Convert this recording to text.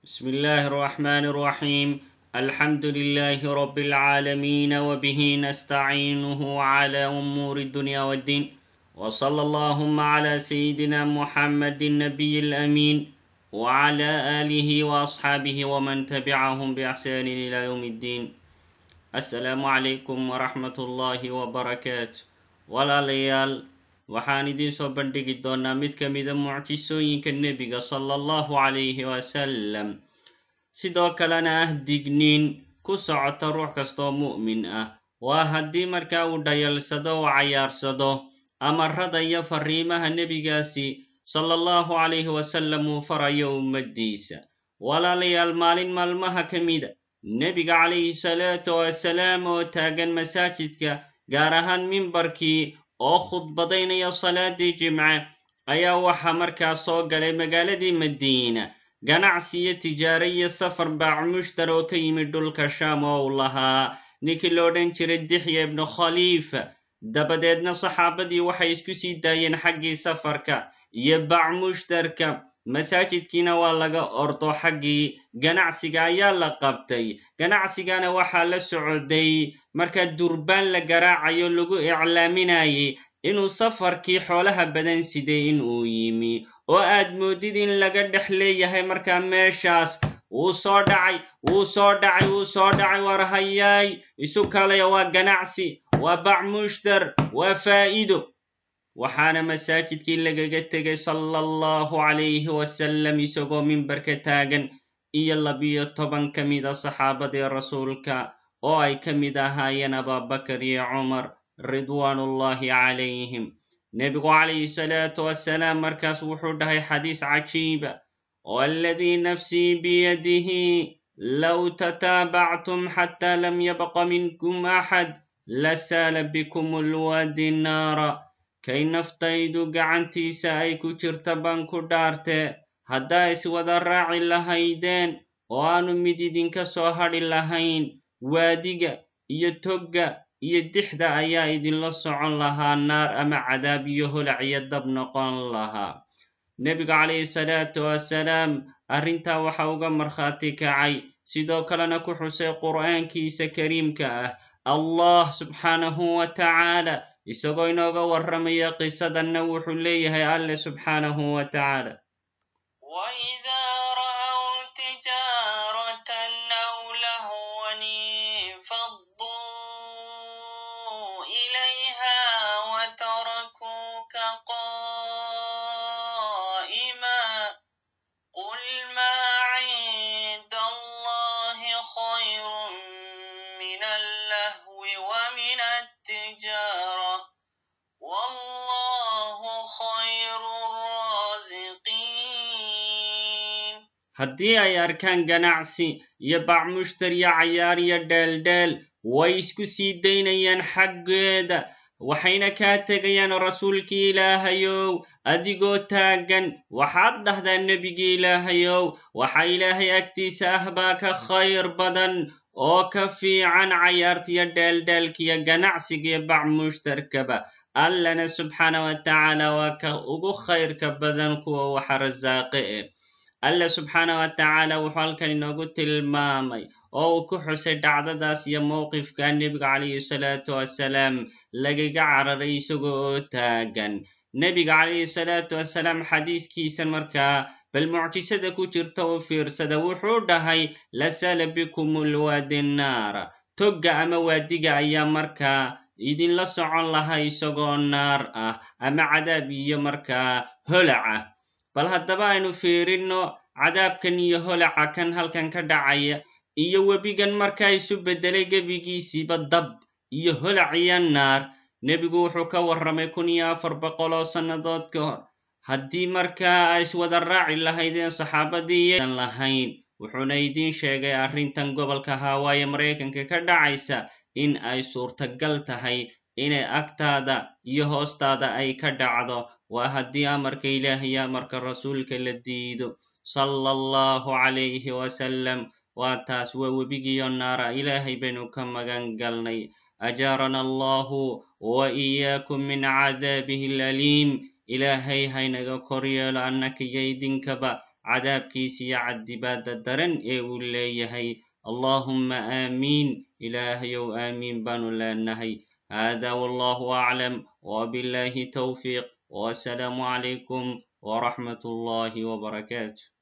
بسم الله الرحمن الرحيم الحمد لله رب العالمين وبه نستعينه على أمور الدنيا والدين وصلى اللهم على سيدنا محمد النبي الأمين وعلى آله وأصحابه ومن تبعهم بإحسان إلى يوم الدين السلام عليكم ورحمة الله وبركاته walaalayaal waxaan idiin soo bandhigi doonaa mid ka mida mucjisooyinka nebiga sala allahu calayhi wasalam sidoo kalena ah digniin ku socota ruux kastoo mu'min ah waa haddii markaa uu dhayalsado oo cayaarsado amarada iyo fariimaha nebigaasi sala allahu calayhi wasalam uu farayo ummaddiisa walaalayaal maalin maalmaha ka mida nebiga calayhi salaatu wasalaam oo taagan masaajidka gaar ahaan mimbarkii oo khudbadaynaya salaadii jimce ayaa waxaa markaa soo galay magaaladii madiina ganacsi iyo tijaare iyo safar baac mushtar oo ka yimid dhulka shaam oo uu lahaa ninkii lo odhan jiray dixya ibnu khaliifa dabadeedna saxaabadii waxay isku sii daayeen xaggii safarka iyo baac mushtarka masaajidkiina waa laga ordo xaggii ganacsiga ayaa la qabtay ganacsigana waxaa la socday markaa durbaan la garaacayo lagu iclaaminayay inuu safarkii xoolaha badan siday in uu yimi oo aad moodid in laga dhex leeyahay markaa meeshaas wuu soo dhacay wuu soo dhacay wuu soo dhacay war hayaay isu kalaya waa ganacsi waa bac mushtar waa faa'iido waxaana masaajidkii lagaga tegay sala allahu calayhi wasalam isagoo mimbarka taagan iyo labiyo toban ka mida saxaabadii rasuulka oo ay ka mid ahaayeen ababakar iyo cumar ridwaanullahi calayhim nebigu calayhi salaatu wasalaam markaas wuxuu dhahay xadiis cajiiba oo aladii nafsii biyadihi low tataabactum xataa lam yabqa minkum axad lasaala bikum ulwadi naara kay naftaydu gacantiisa ay ku jirta baan ku dhaarte haddaa iswada raaci lahaydeen oo aanu mid idinka soo hadhi lahayn waadiga iyo togga iyo dixda ayaa idinla socon lahaa naar ama cadaab iyo holac iyo dab noqon lahaa nebiga calayhi salaatu wasalaam arrintaa waxa uga markhaati kacay sidoo kalena ku xusay qur'aankiisa kariimka ah allah subxaanahu wa tacaala isagoo inooga warramaya qisadanna wuxuu leeyahay alle subxaanahu wa tacaala haddii ay arkaan ganacsi iyo bac mushtar iyo cayaar iyo dheeldheel way isku sii daynayaan xaggeeda waxayna kaa tegayaan rasuulkii ilaahayow adigoo taagan waxaad dhahdaa nebigii ilaahayow waxa ilaahay agtiisa ah baa ka khayr badan oo ka fiican cayaartiyo dheeldheelkiyo ganacsigiyo bac mushtarkaba allana subxaana wa tacaala waa ka ugu khayrka badan kuwa waxa rasaaqe e alle subxaana wa tacaala wuxuu halkan inoogu tilmaamay oo uu ku xusay dhacdadaas iyo mowqifka nebiga calayhi salaatu wasalaam lagaga cararay isaga oo taagan nebiga calayhi salaatu wasalaam xadiiskiisa markaa bal mucjisada ku jirta u fiirsada wuxuu dhahay lasala bikum ulwaadi naara togga ama waadiga ayaa markaa idinla socon lahaa isagoo naar ah ama cadaab iyo markaa holac ah bal haddaba aynu fiirinno cadaabkan iyo holaca kan halkan ka dhacaya iyo webigan markaa isu beddelay gebigiisiiba dab iyo holac iyo naar nebigu wuxuu ka warramay kun iyo afar boqol oo sannadood ka hor haddii markaa ay iswada raaci lahaydeen saxaabadii iyadan lahayn wuxuuna idiin sheegay arrintan gobolka hawaaye maraykanka ka dhacaysa in ay suurtagal tahay inay agtaada iyo hoostaada ay ka dhacdo waa haddii amarka ilaah iyo amarka rasuulka la diido sala allahu calayhi wasalam waa taas waa webigiyo naara ilaahay baynu ka magan galnay ajaarana allahu wa iyaakum min cadaabihi alaliim ilaahay haynaga kor yeelo annaka iyo idinkaba cadaabkiisa iyo cadibaada daran ee uu leeyahay allahuma aamiin ilaahayow aamiin baanu leenahay hada wallahu aclam wbillahi towfiiq wasalaamu calaykum wraxmat ullahi wbarakaatu